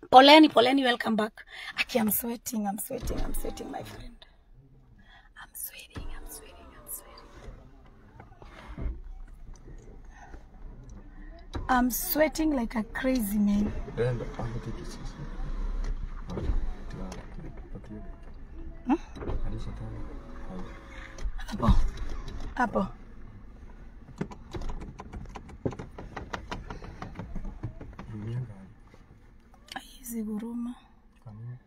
Poleni, poleni, welcome back. Aki, I'm sweating, I'm sweating, I'm sweating, my friend. I'm sweating, I'm sweating, I'm sweating. I'm sweating like a crazy man. Enda hapo kitu sasa. Hmm? Hadi saa tano. Hapo. Hapo. Rumia gari. Hizi huruma. Kwa nini?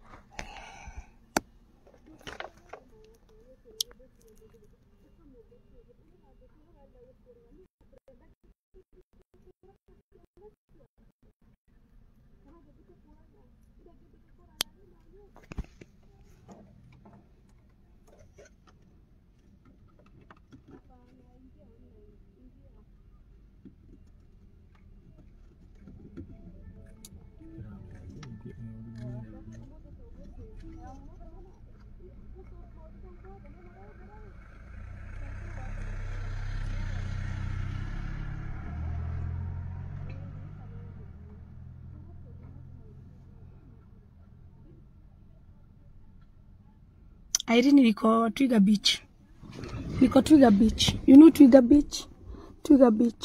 Irene niko Twiga Beach. Niko Twiga Beach. You know Twiga Beach? Twiga Beach.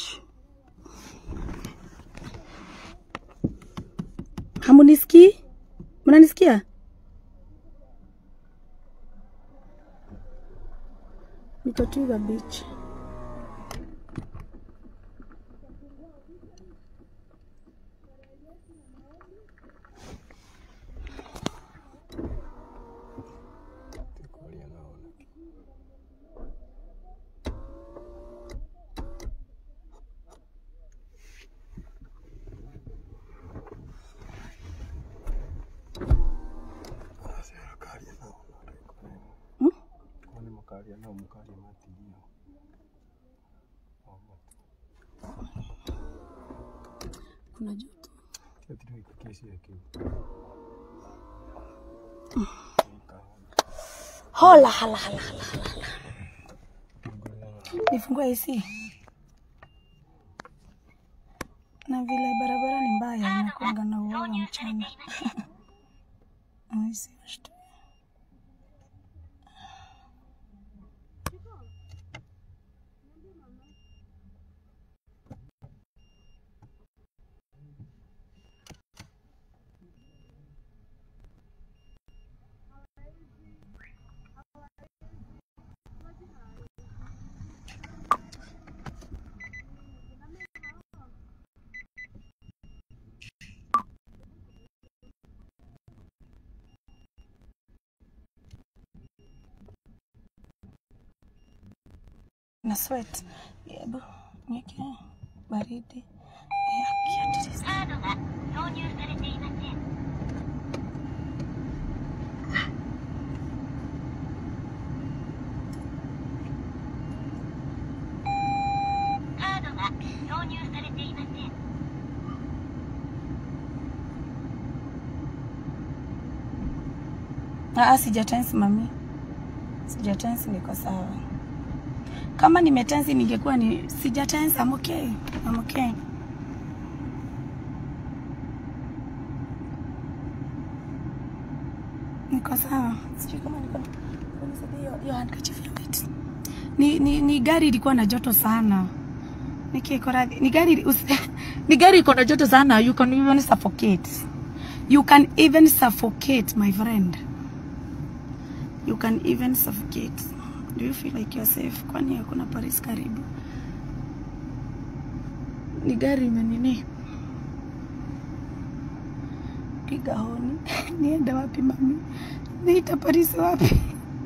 Hamunisikii? Mnanisikia? Niko Twiga Beach. Tukolia naona. Sasa kali naona. Hmm? Kwani makali na mkali matilio. Kuna joto. Kitu kikesi yake. Hola, hala, hala, hala, hala. Nifungue AC. Na vile barabara ni mbaya, inakuanga na uoga mchana. Ai, si washtu. na sweat. Hebu niweke baridi. Eh, akiatiliza. カードが挿入されていません。 カードが挿入されていません。 Ah, sijatensi mami, sijatensi, niko sawa. Kama nimetensi ningekuwa ni sijatensi. I'm okay, I'm okay. Niko sawa, sijui kama niko nisaidia hiyo hiyo handkerchief ya white. Ni, ni, ni gari ilikuwa na joto sana. Nikiko radhi. Ni gari usi- ni gari iko na joto sana. You can even suffocate. You can even suffocate my friend. You can even suffocate. Do you feel like you're safe? Kwani hakuna Paris karibu? Ni gari imenini? Piga honi. Niende wapi mami? Niita Paris wapi?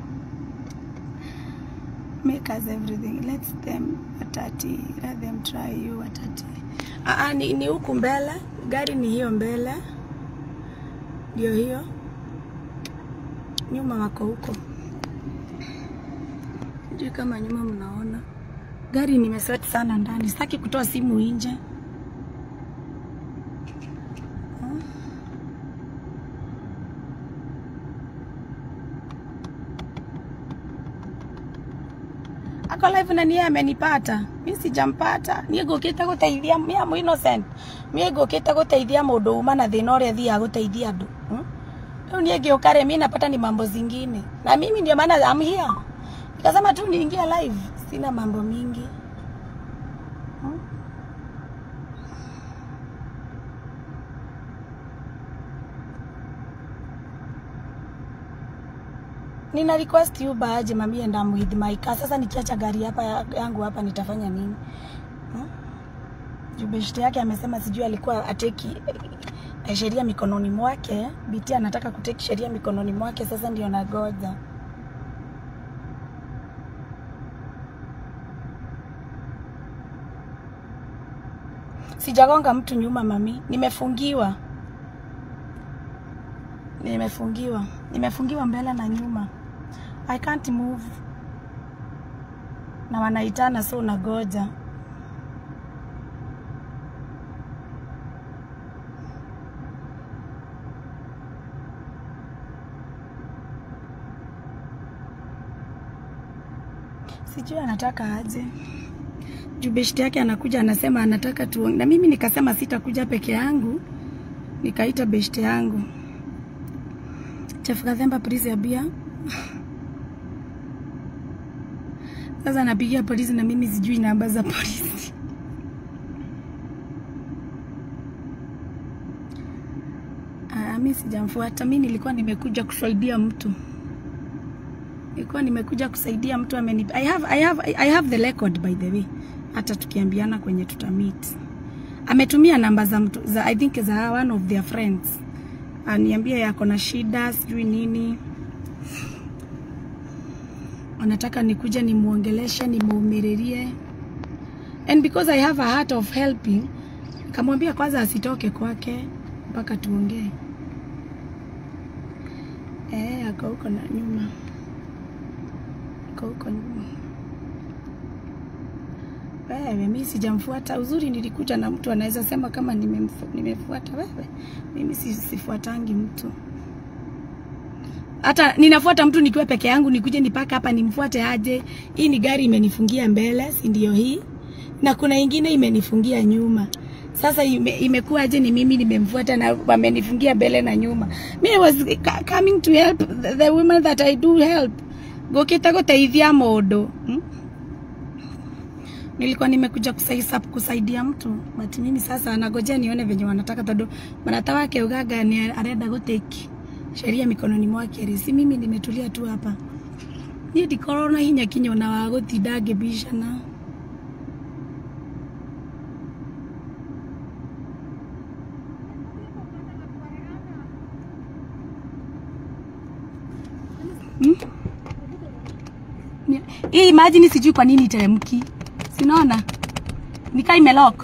Make us everything. Let them watati. Let them try you watati. Ah, ah, ni, ni huku mbele. Gari ni hiyo mbele. Ndio hiyo. Nyuma wako huko. Sijui kama nyuma mnaona. Gari nimesweti sana ndani. Sitaki kutoa simu nje. Ah. ako live na niye amenipata mi sijampata niä ngå kä te gå teithia mi am innocent mi ngå kä te gå teithia må ndå uma na thä na å rä a thiaga gå teithia andå rä u niä ngä å kare mi napata ni mambo zingine na mimi ndio maana am here nikasema tu niingia live sina mambo mingi Hmm? nina request Uber aje mami and I'm with my car. Sasa nikiacha gari hapa ya- yangu hapa nitafanya nini? Hmm? Juu beshte yake amesema sijui alikuwa ateki eh, sheria mikononi mwake. Biti anataka kuteki sheria mikononi mwake, sasa ndio nagoja. Sijagonga mtu nyuma mami, nimefungiwa. Nimefungiwa, nimefungiwa mbele na nyuma. I can't move. Na wanaitana so nagoja. Sijui anataka aje. Juu beshte yake anakuja anasema anataka tu, na mimi nikasema sitakuja peke yangu, nikaita beshte yangu Chef Gathemba polisi ya bia. Sasa napigia polisi na mimi sijui namba za polisi. Ah, mimi sijamfuata. Mimi nilikuwa nimekuja kusaidia mtu. Nilikuwa nimekuja kusaidia mtu ameni I have I have I have the record by the way. Hata tukiambiana kwenye tutamit. Ametumia namba za mtu za I think za one of their friends aniambia yako na shida sijui nini, anataka nikuje nimuongeleshe, nimuumiririe, and because I have a heart of helping, kamwambia kwanza asitoke kwake mpaka tuongee. Eh, ako huko na nyuma, ako huko nyuma. Wewe, mimi sijamfuata. Uzuri nilikuja na mtu anaweza sema kama nimemfu- nimefuata wewe. Mimi si- sifuatangi mtu. Hata ninafuata mtu nikiwa peke yangu, nikuje nipaka hapa nimfuate aje? Hii ni gari imenifungia mbele, si ndio hii? Na kuna ingine imenifungia nyuma. Sasa ime, imekuwa aje ni mimi nimemfuata na wamenifungia mbele na nyuma. Me was ca- coming to help the, the women that I do help. Gokita guteithia mundu. Hmm? nilikuwa nimekuja kusaisa, kusaidia mtu but mimi sasa nagojea nione venye wanataka tondu manata wake ugaga ni arenda guteki sheria mikononi mwake ri si mimi nimetulia tu hapa niä ndikorwo na hinya kinya ona wa gutinda ngĩbicana Hmm? Ni- hii imagine sijui kwa nini iteremki sinaona nikaa imelock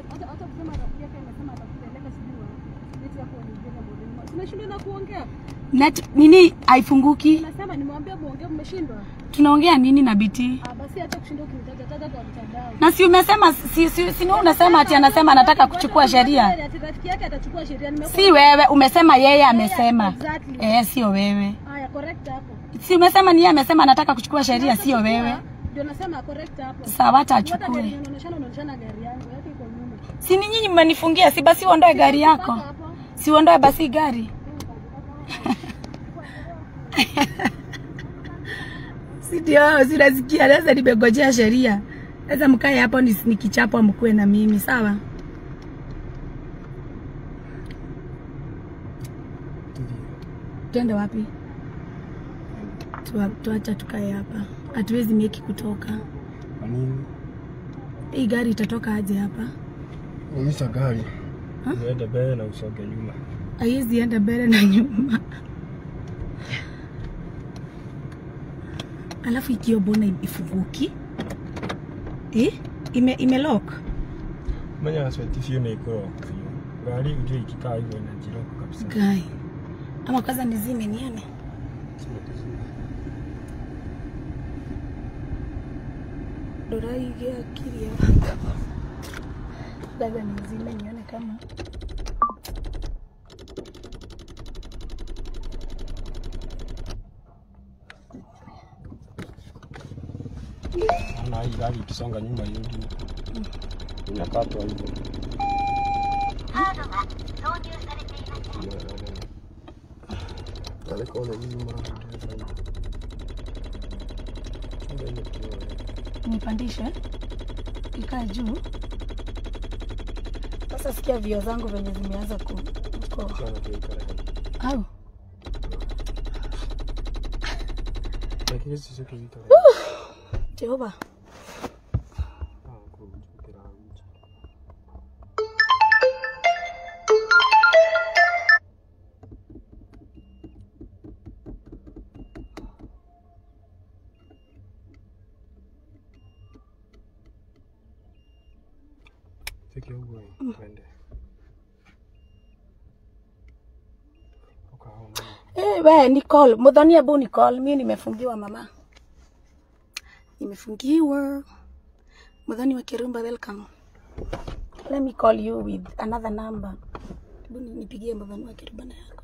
Umeshindwa na kuongea? net nini haifunguki Nasema nimwambia muongee, mmeshindwa. tunaongea nini na biti Ah, basi acha kushinda ukinitaja taja kwa mtandao. na si umesema si, si, si ni wewe unasema ati anasema anataka kuchukua sheria Ati rafiki yake atachukua sheria. Nimekuwa si wewe umesema yeye amesema exactly. eh sio wewe Haya, correct hapo. si umesema ni yeye amesema anataka kuchukua sheria sio wewe Ndio nasema correct hapo. sawa hata Hata gari achukue unaonyeshana unaonyeshana gari yangu yake iko nyuma. si ni nyinyi mmenifungia si basi uondoe gari yako Mpaka hapo. si uondoe basi gari si ndio sinasikia sasa nimegojea sheria sasa mkae hapo nis- nikichapwa mkuwe na mimi sawa twende wapi Tua- tuacha tukae hapa hatuwezi meki kutoka Kwa nini? hii gari itatoka aje hapa Umisha gari. Ha? Uende mbele na usonge nyuma. haiwezi enda mbele na nyuma alafu ikio mbona ifunguki eh? ime, ime lock Menya asweti sio na iko lock. Gari ujue ikikaa hivyo inajilock kabisa. Guy. ama kwanza nizime nione doraige akili ya dada nizime nione kama gari ikisonga nyuma irudi huku inakatwa hivyo カードが挿入されていません Alikuwa na nini mara nipandishe ikae juu sasa sikia vio zangu venye zimeanza ku ku- au lakini sisi tuita jehova Fiki huko twende. Ukaona. Eh, we Nicole, mudhani abu Nicole, mi nimefungiwa mama. Nimefungiwa. Mudhani wa Kirumba, welcome. Let me call you with another number. Hebu ni- nipigie mudhani wa Kirumba na yako.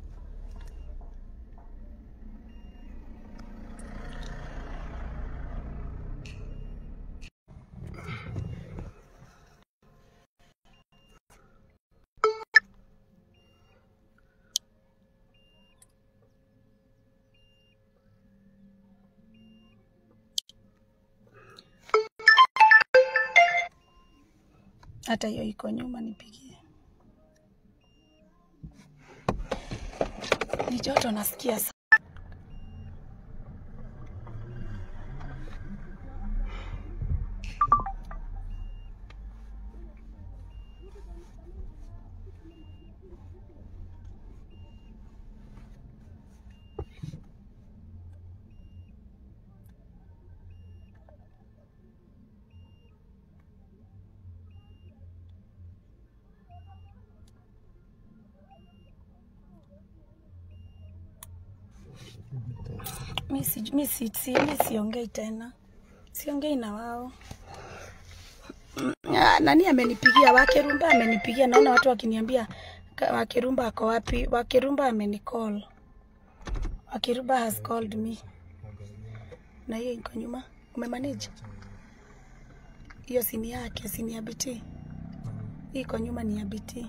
Hata hiyo iko nyuma, nipigie. Ni joto nasikia sa mi si, mi si, si, mi siongei tena, siongei na wao. Ah, Nani amenipigia? Wakirumba amenipigia, naona watu wakiniambia "Ka- Wakirumba ako wapi? Wakirumba amenicall. Wakirumba has called me. Na hiyo iko nyuma, umemanage hiyo? Sini yake, sini ya BT. Hii iko nyuma ni ya BT.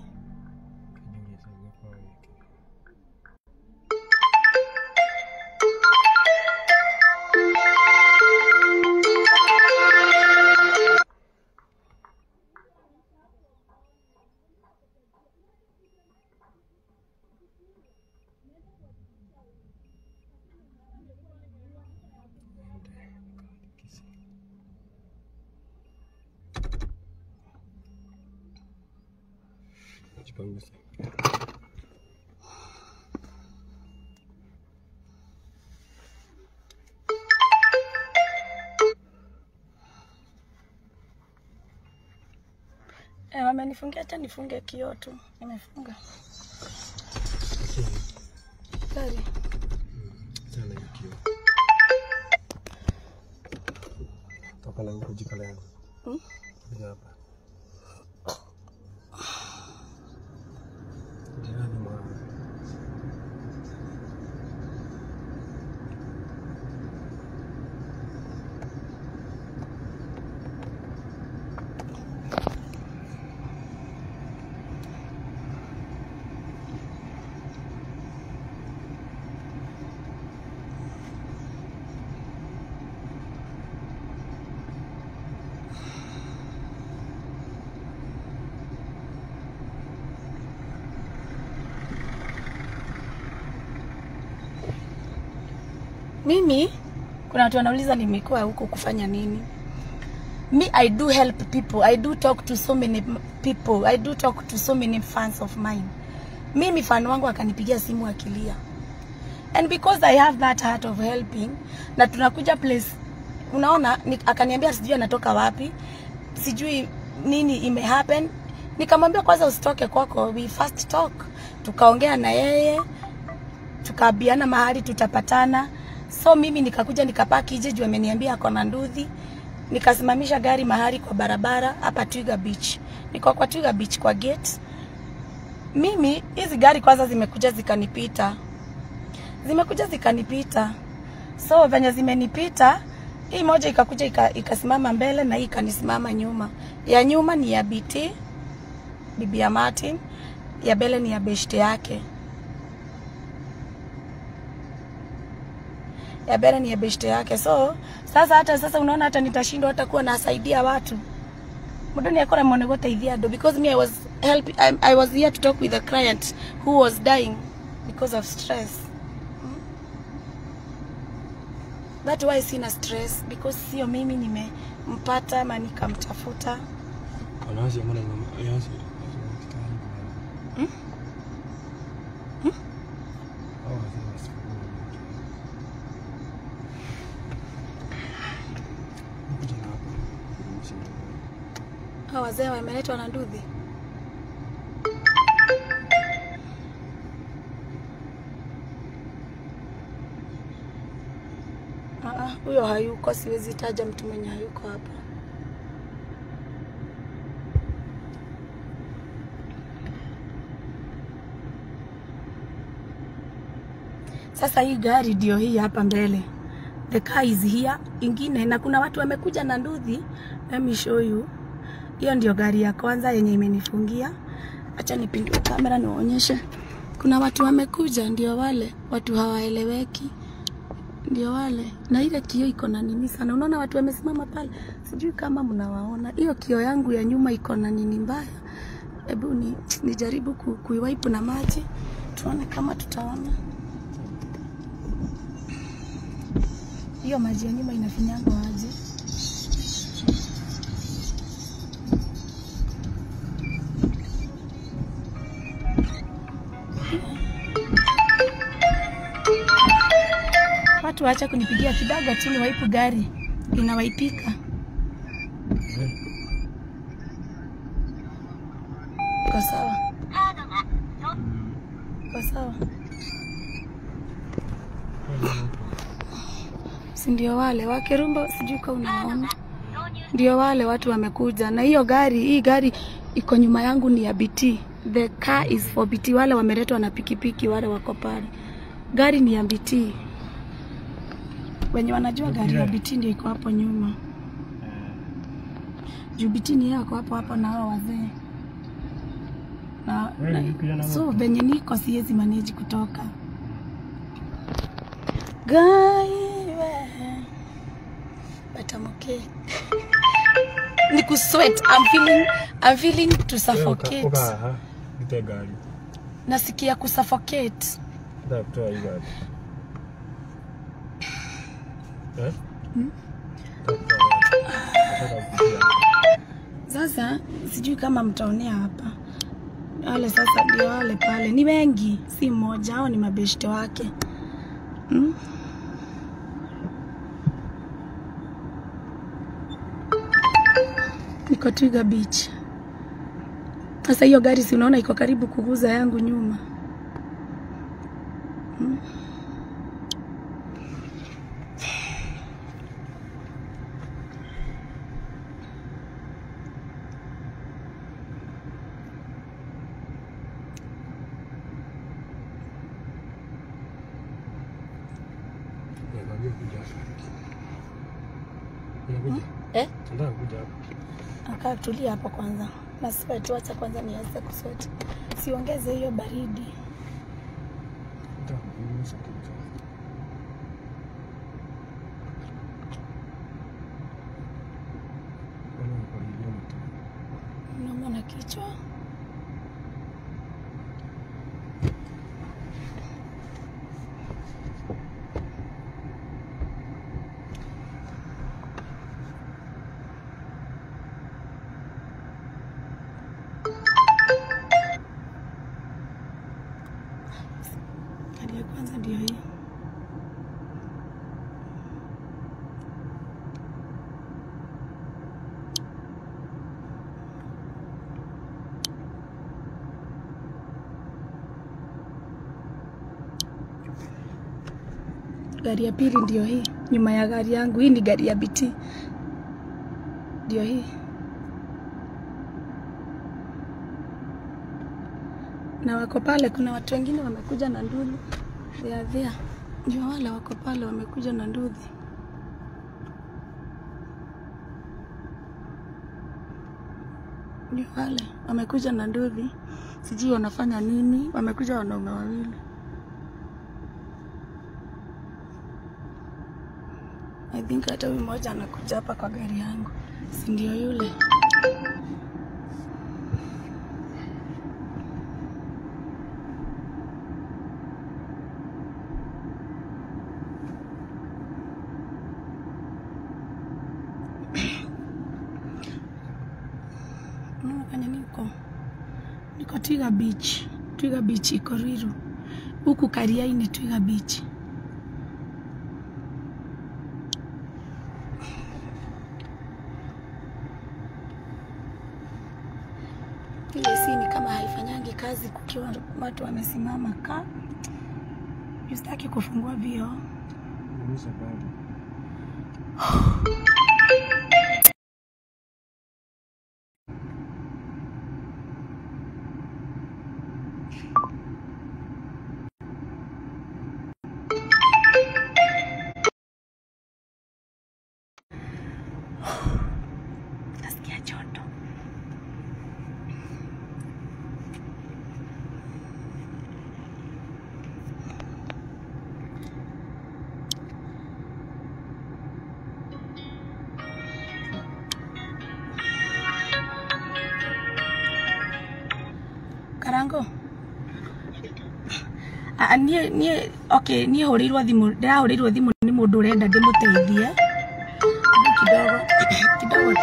Jipange. Eh, wamenifungia, acha nifunge kioo tu. Nimefunga gari. Sana hikio. Toka na huko jikala yangu. Hmm? Kuja hapa. Jirani mwa Mimi kuna watu wanauliza nimekuwa huko kufanya nini. Me I do help people. I do talk to so many people. I do talk to so many fans of mine. Mimi fan wangu akanipigia simu akilia. And because I have that heart of helping na tunakuja place unaona ni, akaniambia sijui anatoka wapi. Sijui nini ime happen. Nikamwambia kwanza usitoke kwako, we first talk. Tukaongea na yeye tukaambiana mahali tutapatana. So mimi nikakuja nikapaki je juu ameniambia ako na nduthi. Nikasimamisha gari mahali kwa barabara hapa Twiga Beach. Niko kwa Twiga Beach kwa gate. Mimi hizi gari kwanza zimekuja zikanipita. Zimekuja zikanipita. So venye zimenipita hii moja ikakuja ika- ikasimama mbele na hii ikanisimama nyuma. Ya nyuma ni ya BT bibi ya Martin, ya mbele ni ya beshte yake. Ya mbele ni ya beshte yake. So sasa hata sasa unaona hata nitashindwa hata kuwa nasaidia watu mundu ni akora mone guteithia andu because me I was help I, I was here to talk with a client who was dying because of stress Mm. that why sina stress because sio mimi nimempata ama nikamtafuta Wanaanza mbona yansi. Hmm? Hmm? Hawa wazee wasifikiri. Kuja na hapa. hao wazee wameletwa na ndudhi Ah, ah, huyo hayuko siwezi taja mtu mwenye hayuko hapa Sasa hii gari ndio hii hapa mbele. The car is here. Ingine na kuna watu wamekuja na nduthi. Let me show you. Hiyo ndio gari ya kwanza yenye imenifungia. Acha nipindue kamera niwaonyeshe. Kuna watu wamekuja, ndio wale watu hawaeleweki, ndio wale. Na ile kio iko na nini sana, unaona watu wamesimama pale, sijui kama mnawaona. Hiyo kio yangu ya nyuma iko na nini mbaya. Hebu ni nijaribu ku, kuiwipe na maji tuone kama tutaona. Hiyo maji ya nyuma inafinyanga aje? Watu waacha kunipigia kidogo tu niwaipu gari inawaipika. Iko sawa, カードが装 iko sawa, si ndio wale wakirumba, sijui kama unawaona, 挿入 ndio wale watu wamekuja na hiyo gari. Hii gari iko nyuma yangu ni ya BT, the car is for BT. Wale wameletwa na pikipiki, wale wako pale, gari ni ya BT. Wenye wanajua gari ya BT ndio iko hapo nyuma. juu bitini yako hapo hapo na hao wazee na, Wewe ni kijana na, so wapi? venye niko siwezi manage kutoka gaiwe but I'm okay ni kusweat I'm feeling, I'm feeling to suffocate Uka aha. Nite gari. nasikia kusuffocate Nataka kutoa hii gari. Eh? Hmm? Nataka kutoa gari. Nataka kupitia. Sasa sijui kama mtaonea hapa wale, sasa ndio wale pale, ni wengi, si mmoja, hao ni mabeshte wake hmm? Niko Twiga Beach. Sasa hiyo gari si unaona iko karibu kuguza yangu nyuma hmm? Niambie kuja hapa. Unakuja? eh? Nataka kuja hapa. Akaa tulia hapo kwanza, na sweat, wacha kwanza nianze kusweat, siongeze hiyo baridi. Nataka kupunguza kitu. Mbona uko hivi mtu? Nauma na kichwa. Gari ya kwanza ndio hii. Gari ya pili ndio hii, nyuma ya gari yangu. Hii ni gari ya BT, ndio hii. Na wako pale, kuna watu wengine wamekuja na ndudhi, they are there. Ndio wale wako pale wamekuja na ndudhi. Ni wale wamekuja na nduthi, sijui wanafanya nini. Wamekuja wanaume wawili. I think hata huyu mmoja anakuja hapa kwa gari yangu, si ndio yule? Unaona kwenye niko niko Twiga Beach. Twiga Beach iko Ruiru, huku Kariaini Twiga Beach. Ile si ni kama haifanyangi kazi kukiwa watu wamesimama ka Sitaki kufungua vioo. Ni sababu. Nasikia joto. Karango. Ah, niä niä okay niä hå rä irwo thimå ndä rahå rä irwo thimå nä må ndå å renda ndä må teithie kidogo kidogo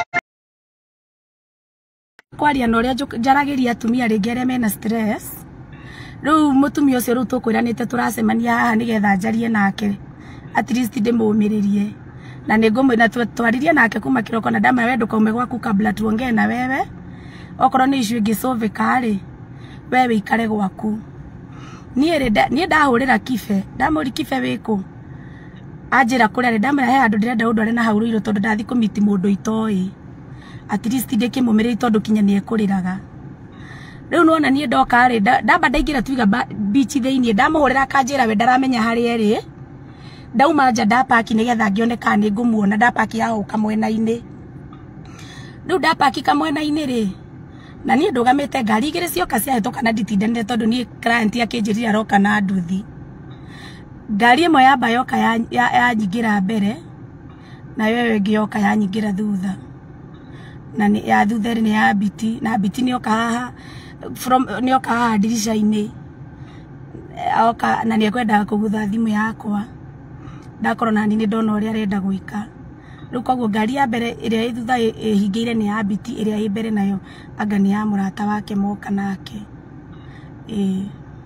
kwaria na ũrĩa njũk- njaragĩria atumia rĩngĩ arĩa mena stress rĩu mũtumia ũcio rĩu tũkwĩranĩte tũracemania haha nĩgetha njarie nake at least ndĩmũmĩrĩrie na nĩ ngũmwĩ na twa- twaririe nake kuma kĩroko na ndama we ndũkaume gwaku kabla tuongee na wewe okorwo nĩ issue ingĩcovĩka rĩ we wĩikare gwaku niĩ rĩ nda- niĩ ndahũrĩra kibe ndamũri kibe wĩkũ anjĩra kũrĩa rĩ ndamwĩra he handũ ndĩrenda ũndware na hau Ruiru tondũ ndathi kũmiti mũndũ itoĩ at least ndĩkĩmũmĩrĩri tondũ kinya nĩ ekũrĩraga rĩu nĩwona niĩ ndoka rĩ nda- ndamba ndaingĩra twiga ba- beach thĩiniĩ ndamũhũrĩra akanjĩra we ndaramenya harĩa ĩrĩ ndauma nja ndapaki nĩgetha ngĩone kana nĩ ngũmuona ndapaki hau kamwena-inĩ rĩu ndapaki kamwena-inĩ rĩ na niĩ ndũgamĩte ngari igĩrĩ cioka ciahĩtũka na nditindanire tondũ niĩ client akĩnjĩrire aroka na nduthi ngari ĩmwe yamba yoka ya- ya- yanyingĩra mbere nayo ĩyo ĩngĩ yoka yanyingĩra thutha na nĩ- ya thutha nĩ ya biti na biti nĩ oka haha from nĩ oka haha ndirica-inĩ Eh, oka na nĩ ekwendaga kũgutha thimũ yakwa ndakorwo nani nĩ ndona ũrĩa arenda gwĩka rĩu koguo ngari ya mbere ĩrĩa ĩ thutha ĩ- ĩhingĩire nĩ ya biti ĩrĩa ĩ mbere nayo anga nĩ ya mũrata wake moka nake ĩĩ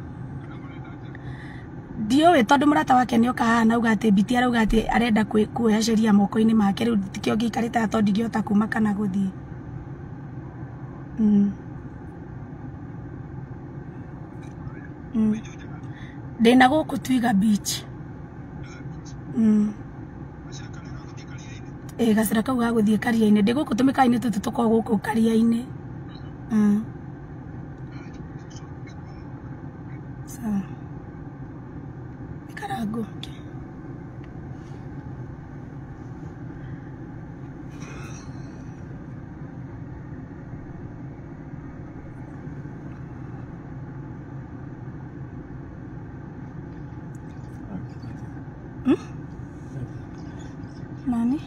ndiũĩ tondũ mũrata wake nĩ oka haha nauga atĩ biti arauga atĩ arenda kwĩ- kuoya sheria moko-inĩ make rĩu tikĩo ngĩikarĩte haha tondũ ndingĩhota kuma kana gũthiĩ Mm. Mm. ndĩna gũkũ twiga beach Mm. ĩ gacĩra kau ga gũthiĩ karia-inĩ ndĩ gũkũ tũmĩkawa-inĩ tũtũ tũkoragwo gũkũ karia-inĩ Mm. sawa ikarango nani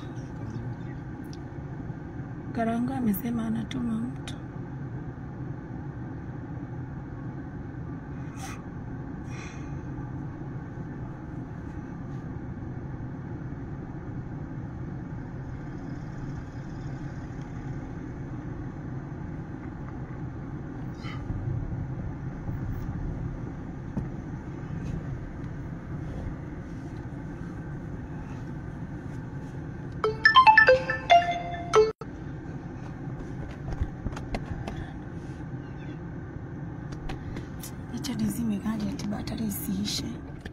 Karango amesema anatuma mtu acha nizime gari ati batari isiishe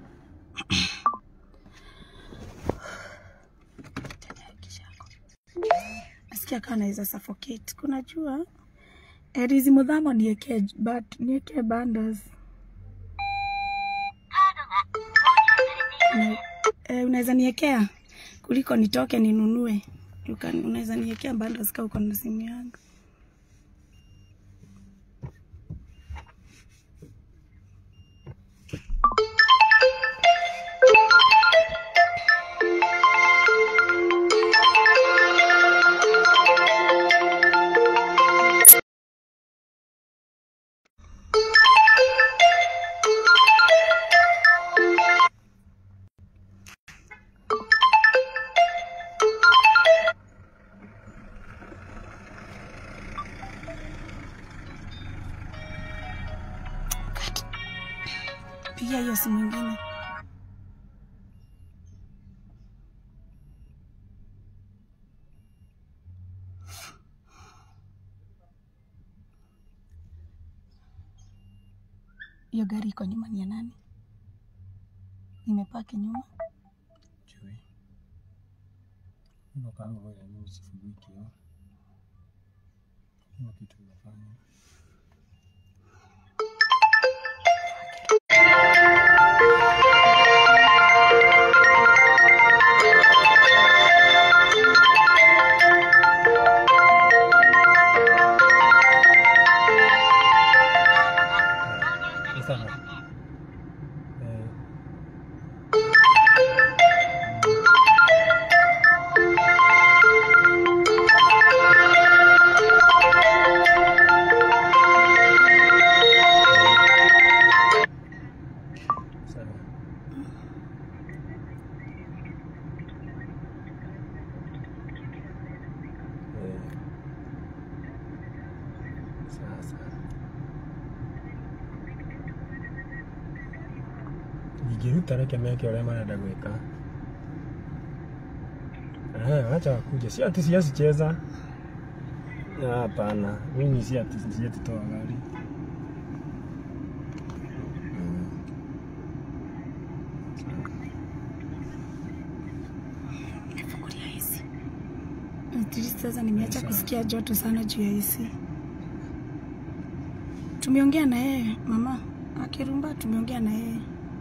nasikia kaa naweza suffocate kuna jua erizi mudhamo nieke but nieke bandas カードが挿入されていません Na- eh, unaweza niekea kuliko nitoke ninunue You can- unaweza niekea bandas kaa uko na simu yangu Pigia hiyo simu ingine. Hiyo gari iko nyuma ni ya nani? Imepaki nyuma. Chui. Ndio kama wewe ni usifungue kioo. Kuna kitu unafanya. Ni sawa. Eh, sawa. Eh. Sawa sawa. Ingĩruta reke meke ũrĩa marenda gwĩka. Eh, wacha wakuje. Si ati siasicheza. Ah, Hapana, mimi si ati sijatoa gari. Mm. Nifungulia AC. At least sasa nimeacha kusikia joto sana juu ya AC. Tumeongea na yeye mama akirumba, tumeongea na yeye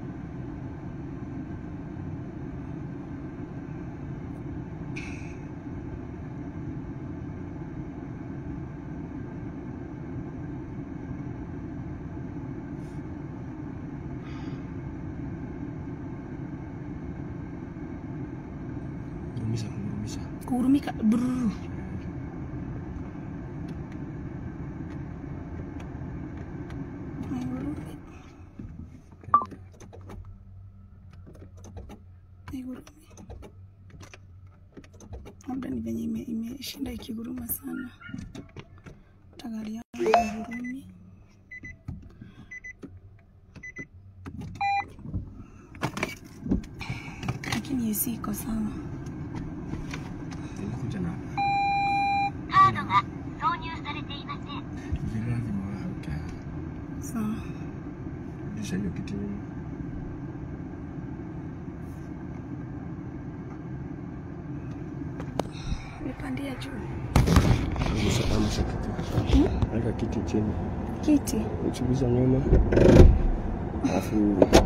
Kurumisha, kurumisha. kuhurumika. Brrr. Haihurumi. Haihurumi. Labda ni venye ime- imeshinda ikiguruma sana. Hata gari yangu haihurumi. Lakini AC iko sawa. Inakuja na カードが挿入されていません vile lazima waweke. Sawa. Rudisha hiyo kiti nyuma. Nipandia juu. Angusha angusha kiti. Weka kiti chini. Kiti. Uchunguza nyuma. Alafu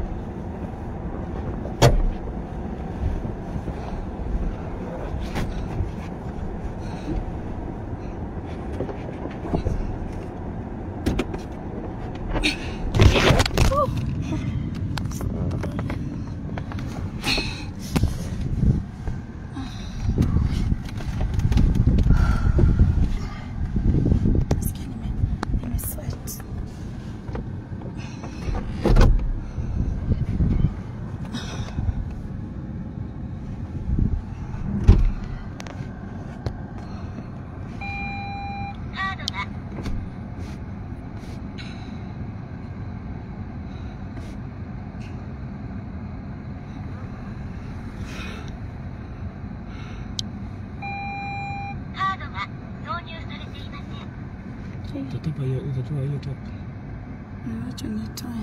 Nasikia nime, nime sweat. utatupa hiyo utatoa hiyo top. Wacha nitoe.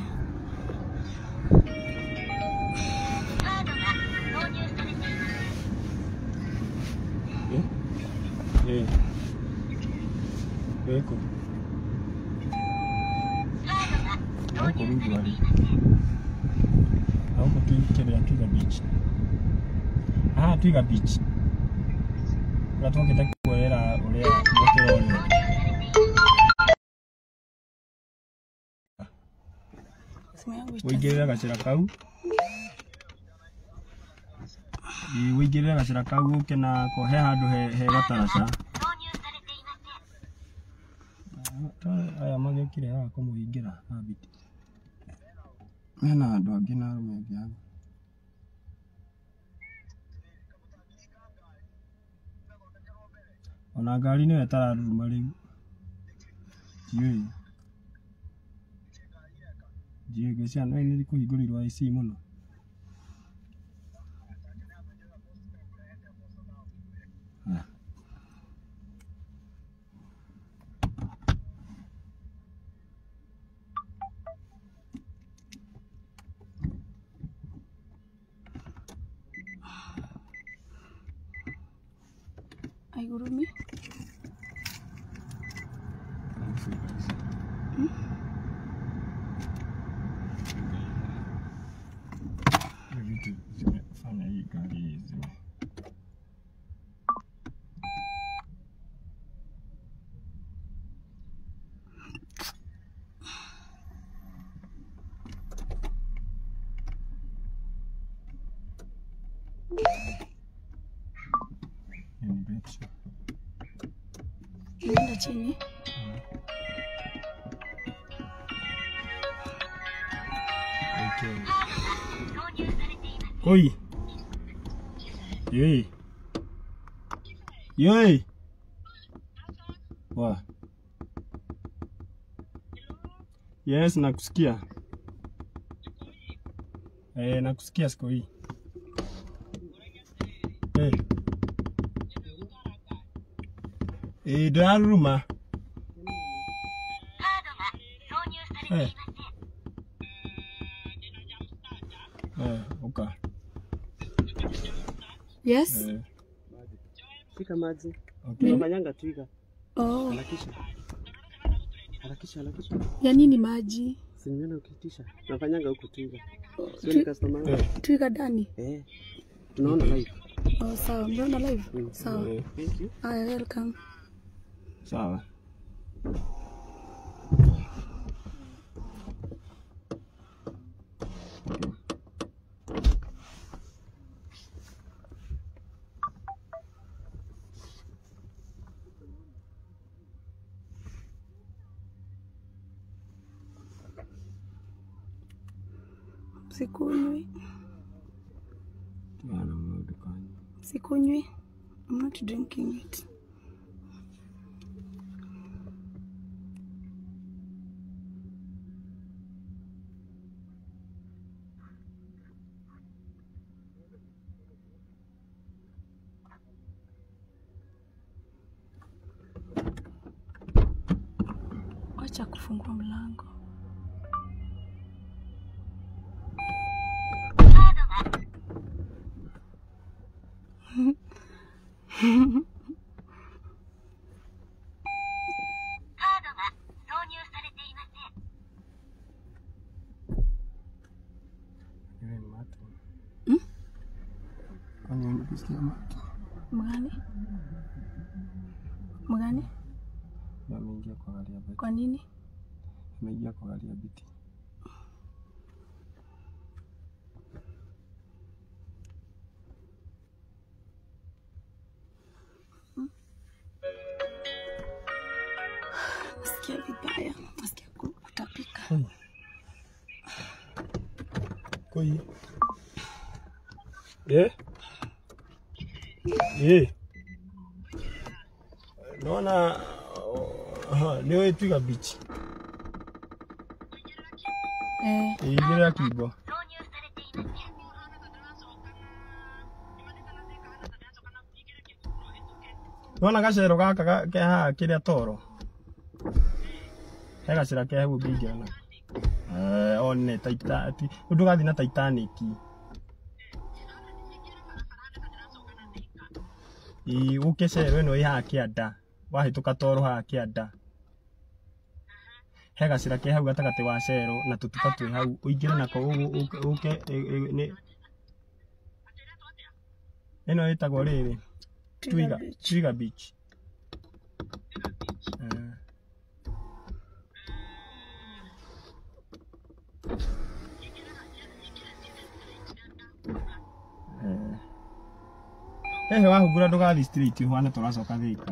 カードが挿入されています Eh? Eh. Weko. カードが Hauko 挿入 rudi され wali. ていません Hauko tu kile Twiga Beach. Ah, Twiga Beach. Uratuka kita kuelera uria motero uri. Simu yangu ita- Uigirira gacira kau. Ii uigirire gacira kau uke na kohe handu he he gataraca. 挿入されていません Ta- aya magĩũkire haha kũmũhingĩra habiti mena andũ angĩ na arũme angĩ haha ona ngari nĩyo ĩtararuruma rĩu ndiũĩ Ndiũĩ ciana nĩ kũhingũrĩirwo IC mũno. Ah. Aigurumi. Hiyo vitu zimefanya hii gari zime Hiyo ni betri. Imeenda chini. Okay. 投入されています Oi. Yoi. Yoi. Wa. Yes, nakusikia. Eh, nakusikia siku hii. Eh. Eh, ndaruruma. カードが挿入されていません Eh, oka. Yes. Eh, Shika maji. okay. Unafanyanga twiga. Oh, Harakisha. Harakisha, harakisha. ya nini maji? Si nimeona ukitisha. Unafanyanga huku twiga. Sio Twi- ni customer wangu. Eh, Twiga ndani. Eh. Tunaona live. Oh, sawa. Mnaona live? Mm. Sawa. eh, Thank you. Aya, welcome. sawa. Okay. Sikunywi. Bana maũndũ kanyu. Sikunywi. I'm not drinking it. Wacha kufungua mlango. カードがカードが挿入されていません Yule ni mato. Hmm? Kwani unasikia mato? Mgani? Mgani? Ndio ameingia kwa gari ya Betty. Kwa nini? Ameingia kwa gari ya Betty. Nasikia vibaya. Nasikia ku- kutapika. Koi. Eh? Eh. Naona aha, leo twiga beach. Eh, Igire kibo. 挿入されていません Nona gacero gaka ga- ke haha kĩrĩa toro he gacĩra ke hau ũngĩingĩra na one taita ti ũndũ gathiĩ na Titanic ĩ ũke cero ĩno ĩ haha kĩanda wahĩtũka toro haha kĩanda he gacĩra ke hau gatagatĩ wa cero na tũtuka twĩ hau ũingĩre nako ũ- ũ- ũke ĩ- ĩ- nĩ- ĩno ĩtagwo rĩrĩ Twiga, Beach. Twiga Beach. Eh. Eh. Hehe wahungura ndũgathi street ũhane tũracoka Thika.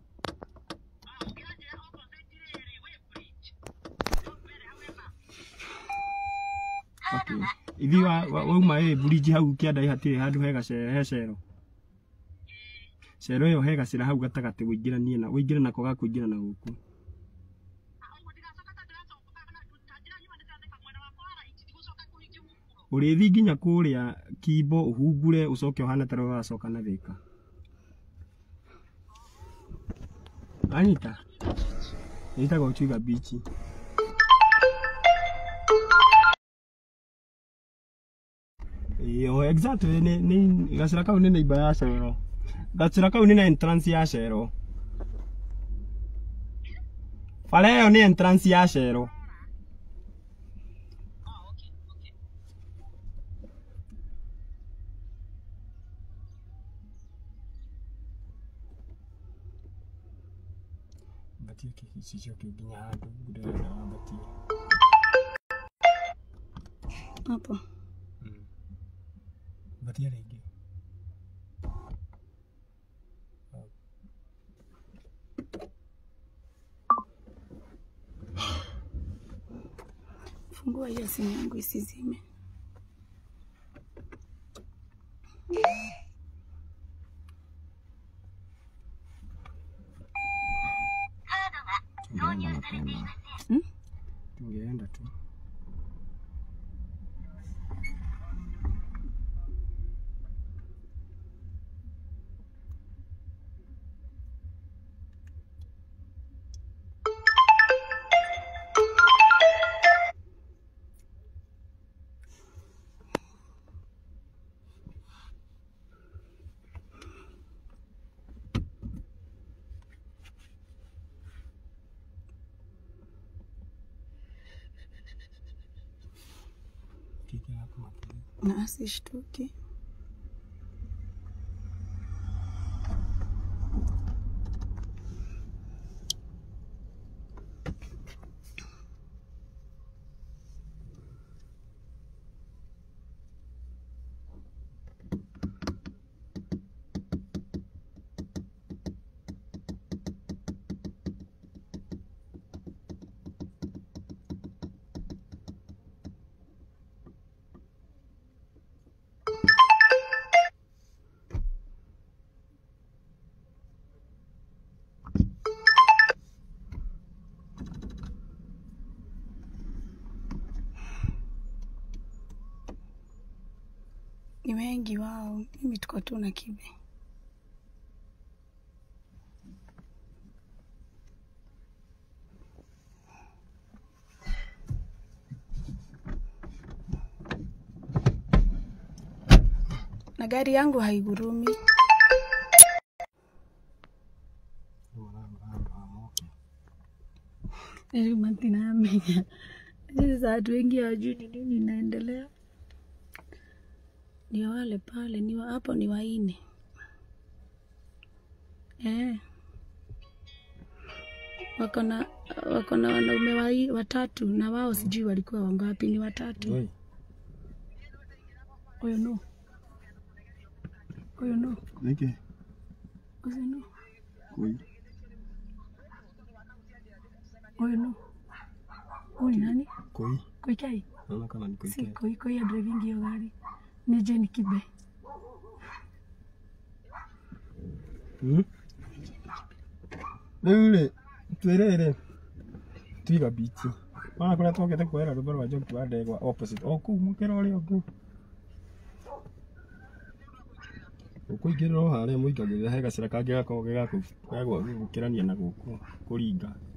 Okay. Ithi wa wa- wauma ĩ bridge hau kĩanda hatirĩ handũ he gacere he cero. Cero ĩyo he gacĩra hau gatagatĩ wĩingĩranie na wĩingĩre nako ga kũingĩra na gũkũ. ũrĩthi nginya kũrĩa kimbo ũhungure ũcoke ũhana ta rĩu ũracoka na thĩka anyita ĩtagwo Twiga Beach Iyo, exactly ni ni gacira kau ni neighbor ya Cero. Gacira kau ni na entrance ya Cero. Bara ĩyo ni entrance ya Cero. Batie kĩhicicio kĩu nginya handũ ndĩrenda wambatie. hapo Batia rĩngĩ. fungua hiyo simu yangu isizime Tungeenda mapema. Hmm? Tungeenda tu. Kiki yako makini. na asishtuki ni wengi wao mimi tuko tu na kibe na gari yangu haigurumi matinamenya sasa watu wengi hawajui ni nini inaendelea ni wale pale ni wa, hapo ni waine eh. wako na wako na wanaume wai- watatu na wao sijui walikuwa wangapi ni watatu Oi, huyo no huyo no niki huyo no kui. huyo no huyu ni nani Kui. koikai Naona kama ni kui. si koi koi ya driving hiyo gari ni Jane Kibe Hmm? Rĩu rĩ twĩrĩrĩ Twiga Beach ona kũrĩa twokĩte kuoera rwĩmbo rwa Njoki wa Ndegwa opposite o kũu mũkĩra ũrĩa ũngĩ ũkũingĩrĩra o harĩa mũingagĩrĩra he gacĩra kangĩ gakoragwo ge gakũ- ga gũkĩrania na gũkũ kũringa